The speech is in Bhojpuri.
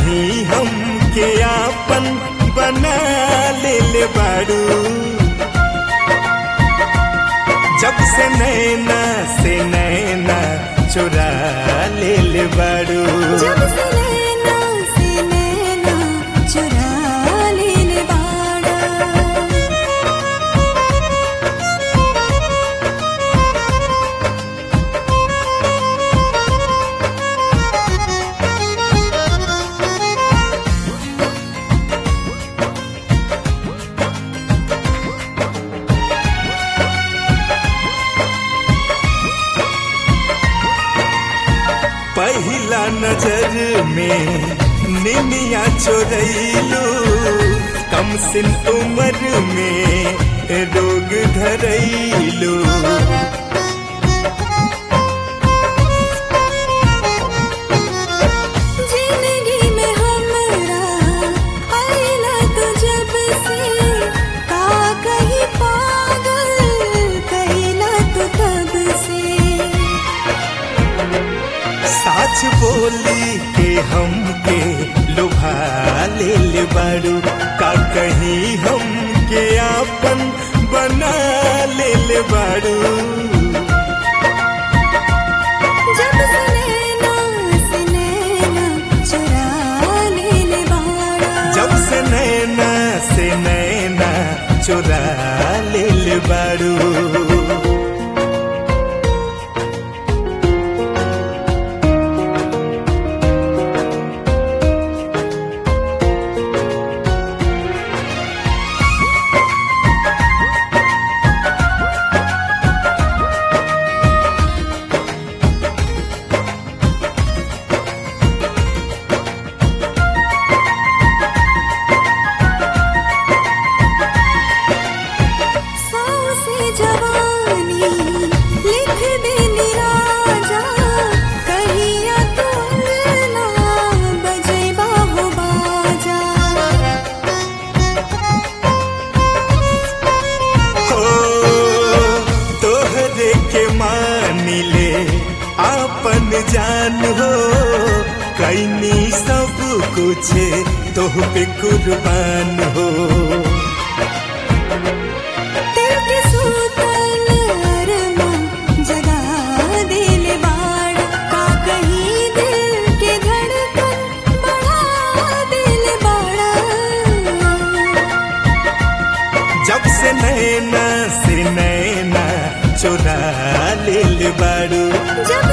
कहीं हम के आपन बना ले ले बाड़ू जब से नैना से नैना चुरा ले ले बाड़ू जब से नैना से नैना चुरा लेले बाड़ा पहला नजर में निनिया चोरैलू कम सिन उम्र में रोग धरैलू जिंदगी में हमरा आइला तो जब से का कहीं पागल कहिला तो तब से साच बोली के हमके लुभा ले ले बाड़ू का कहीं हमके आपन बना ले ले बाड़ू जब से नैना से नैना चुरा लेले बाड़ा जब से नैना से नैना चुरा ले ले बाड़ू सौ से जवानी लिख देनी राजा कहिया तोर ना बजेबा हो बाजा हो तोहरे के मान ले आपन जान हो कैनी सब कुछ तोह पे कुर्बान हो दिल के सूतल अरमा जगा देले बाड़ा का कहीं दिल के धड़कन बढ़ा देले बाड़ा जब से नैना से नैना चुरा ले ले बाड़ू जब